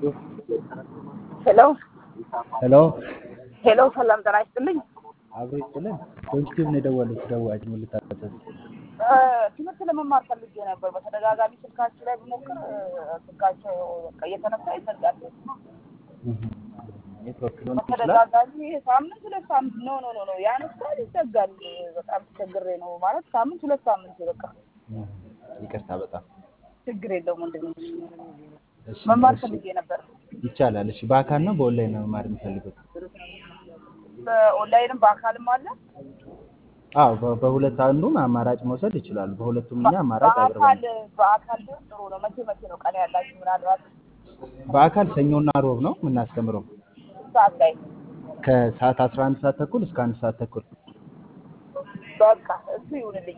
ሄሎ ሄሎ ሄሎ፣ ሰላም ጤና ይስጥልኝ። አብሮ ይስጥልን። ፖዚቲቭ ነው የደወሉት። ደዋጅ ምን ልታዘዝ? እ፣ ትምህርት ለመማር ፈልጌ ነበር። በተደጋጋሚ ስልካችሁ ላይ ብሞክር እ፣ ስልካቸው በቃ እየተነሳ ይዘጋል። ኔትወርክ ሊሆን ይችላል። በተደጋጋሚ ሳምንት ሁለት ሳምንት ኖ ኖ ኖ ኖ ያነሳል ይዘጋል። በጣም ተቸግሬ ነው ማለት ሳምንት ሁለት ሳምንት በቃ እህ፣ ይቅርታ በጣም ችግር የለውም ወንድሜ። እሺ፣ መማር እሺ፣ ፈልጌ ነበር። ይቻላል። እሺ፣ በአካል ነው በኦንላይን ነው መማር የሚፈልጉት? በኦንላይንም በአካልም አለ። አዎ፣ በ- በሁለት አንዱን አማራጭ መውሰድ ይችላሉ። በሁለቱም እኛ አማራጭ በአካል አቅርበናል። በአካል ግን ጥሩ ነው። መቼ መቼ ነው ቀን ያላችሁ? ምናልባት በአካል ሰኞና ሮብ ነው የምናስተምረው ሰዓት ላይ ከሰዓት 11 ሰዓት ተኩል እስከ አንድ ሰዓት ተኩል። በቃ እሱ ይሁንልኝ።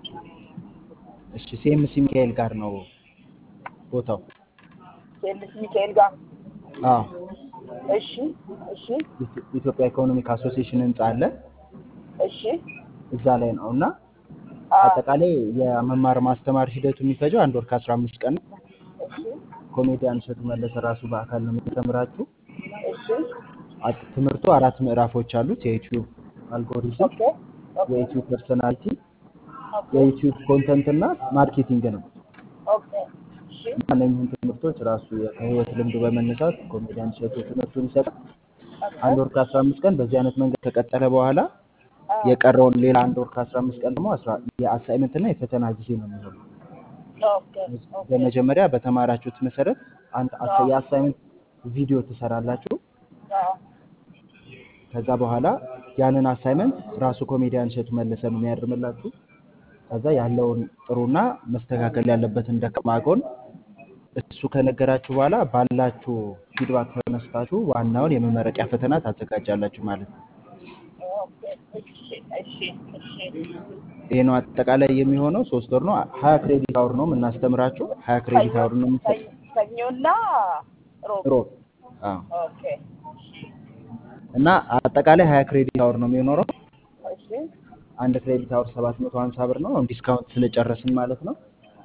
እሺ፣ ሲኤምሲ ሚካኤል ጋር ነው ቦታው። ሴልስ ሚካኤል ጋር አዎ፣ እሺ እሺ ኢትዮ- ኢትዮጵያ ኢኮኖሚክ አሶሲዬሽን ህንጻ አለ እሺ እዛ ላይ ነው እና አ አጠቃላይ የመማር ማስተማር ሂደቱ የሚፈጀው አንድ ወር ከአስራ አምስት ቀን ነው። እሺ ኮሜዲያን እሸቱ መለሰ ራሱ በአካል ነው የሚያስተምራችሁ። እሺ አት- ትምህርቱ አራት ምዕራፎች አሉት። የዩቲዩብ አልጎሪዝም፣ ኦኬ ኦኬ የዩቲዩብ ፐርሶናሊቲ፣ ኦኬ የዩቲዩብ ኮንተንት እና ማርኬቲንግ ነው። ኦኬ እሺ እና እነኝህን ትምህርቶች ራሱ ከህይወት ልምዱ በመነሳት ኮሜዲያን እሸቱ ትምህርቱን ይሰጣል። አንድ ወር ከአስራ አምስት ቀን በዚህ አይነት መንገድ ከቀጠለ በኋላ አ የቀረውን ሌላ አንድ ወር ከአስራ አምስት ቀን ደግሞ አስራ የአሳይመንት እና የፈተና ጊዜ ነው የሚሆነው። ኦኬ ኦኬ በመጀመሪያ በተማራችሁት መሰረት አንድ አሳ- የአሳይመንት ቪዲዮ ትሰራላችሁ። አ ከዛ በኋላ ያንን አሳይመንት ራሱ ኮሜዲያን እሸቱ መለሰ ነው የሚያርምላችሁ። ከዛ ያለውን ጥሩና መስተካከል ያለበትን ደካማ ጎን እሱ ከነገራችሁ በኋላ ባላችሁ ፊድባክ ተነስታችሁ ዋናውን የመመረቂያ ፈተና ታዘጋጃላችሁ ማለት ነው። ኦኬ እሺ እሺ እሺ ይህ ነው አጠቃላይ የሚሆነው። ሶስት ወር ነው። ሀያ ክሬዲት አውር ነው የምናስተምራችሁ። ሀያ ክሬዲት አውር ነው የምንሰጥ ሰኞ- ሰኞና ሮብ ሮብ። አዎ። ኦኬ እና አጠቃላይ ሀያ ክሬዲት አውር ነው የሚኖረው። እሺ አንድ ክሬዲት አውር ሰባት መቶ ሀምሳ ብር ነው። አሁን ዲስካውንት ስለጨረስን ማለት ነው።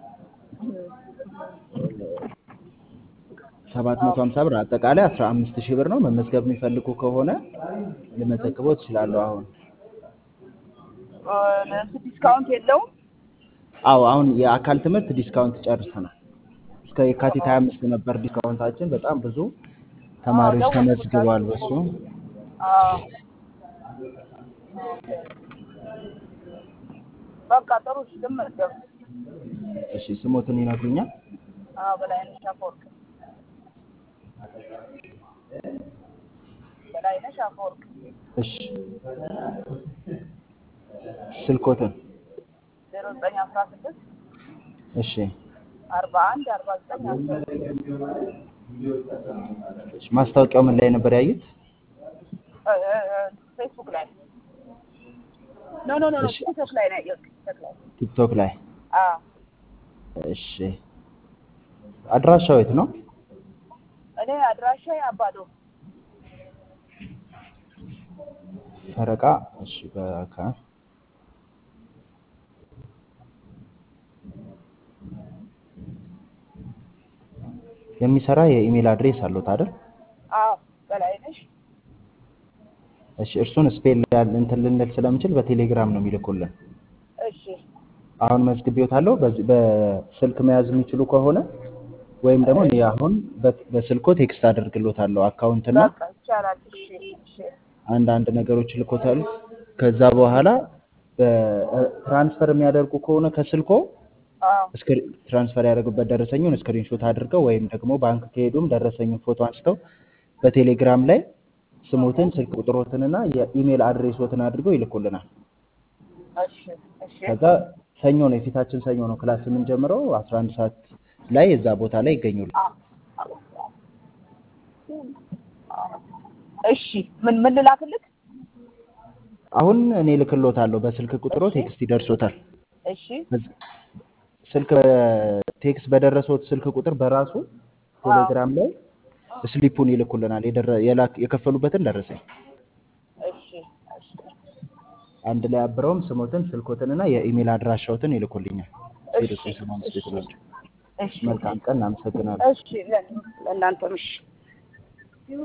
ሰባት መቶ ሀምሳ ብር አጠቃላይ አስራ አምስት ሺህ ብር ነው። መመዝገብ የሚፈልጉ ከሆነ ልመዘግበው ትችላለሁ። አሁን እ፣ ለእሱ ዲስካውንት የለውም። አዎ አሁን የአካል ትምህርት ዲስካውንት ጨርሰናል። እስከ የካቲት ሀያ አምስት ነበር ዲስካውንታችን። በጣም ብዙ ተማሪዎች ተመዝግበዋል በሱ አዎ በቃ ጥሩ እሺ፣ ልመዝገብ። እሺ ስሞትን ይነግሩኛል? አዎ በላይነሽ አፈወርቅ በላይነሽ አፈወርቅ እሺ ስልኮትን? ዜሮ ዘጠኝ አስራ ስድስት እሺ አርባ አንድ አርባ ዘጠኝ አስር እሺ ማስታወቂያው ምን ላይ ነበር ያዩት? እ፣ እ፣ እ፣ ፌስቡክ ላይ ኖ ኖ ኖ ኖ እሺ። ቲክቶክ ላይ ነው ያየሁት። ቲክቶክ ላይ ቲክቶክ ላይ። አዎ እሺ አድራሻው የት ነው? እኔ አድራሻ አባዶ ፈረቃ። እሺ በአካል የሚሰራ የኢሜል አድሬስ አለዎት አይደል? አዎ በላይነሽ እሺ እርሱን ስፔል ያል እንትን ልንል ስለምችል በቴሌግራም ነው የሚልኩልን። እሺ አሁን መዝግቤዎታለሁ። በዚህ በስልክ መያዝ የሚችሉ ከሆነ ወይም ደግሞ እኔ አሁን በ- በስልኮ ቴክስት አደርግሎታለሁ አካውንትና በቃ ይቻላል። እሺ እሺ አንዳንድ ነገሮች ልኮታል። ከዛ በኋላ ትራንስፈር የሚያደርጉ ከሆነ ከስልኮ አዎ እስክሪ- ትራንስፈር ያደረጉበት ደረሰኙን ስክሪንሾት አድርገው ወይም ደግሞ ባንክ ከሄዱም ደረሰኙን ፎቶ አንስተው በቴሌግራም ላይ ስሞትን፣ ስልክ ቁጥሮትንና የኢሜል አድሬሶትን አድርገው ይልኩልናል። እሺ እሺ ከዛ ሰኞ ነው የፊታችን ሰኞ ነው ክላስ የምንጀምረው 11 ሰዓት ላይ እዛ ቦታ ላይ ይገኙል። እሺ ምን ምን ልላክልክ? አሁን እኔ ልክሎታለሁ በስልክ ቁጥሮ ቴክስት ይደርሶታል። እሺ በዝ- ስልክ ቴክስት በደረሰው ስልክ ቁጥር በራሱ ቴሌግራም ላይ ስሊፑን ይልኩልናል። የደረ- የላክ- የከፈሉበትን ደረሰኝ እሺ እሺ አንድ ላይ አብረውም ስሞትን፣ ስልኮትንና የኢሜል አድራሻዎትን ይልኩልኛል። እሺ ዜሮ ዘጠኝ ሰማንያ አምስት ቤት ናቸው። እሺ መልካም ቀን። እናመሰግናለን። እሺ ለእናንተም እሺ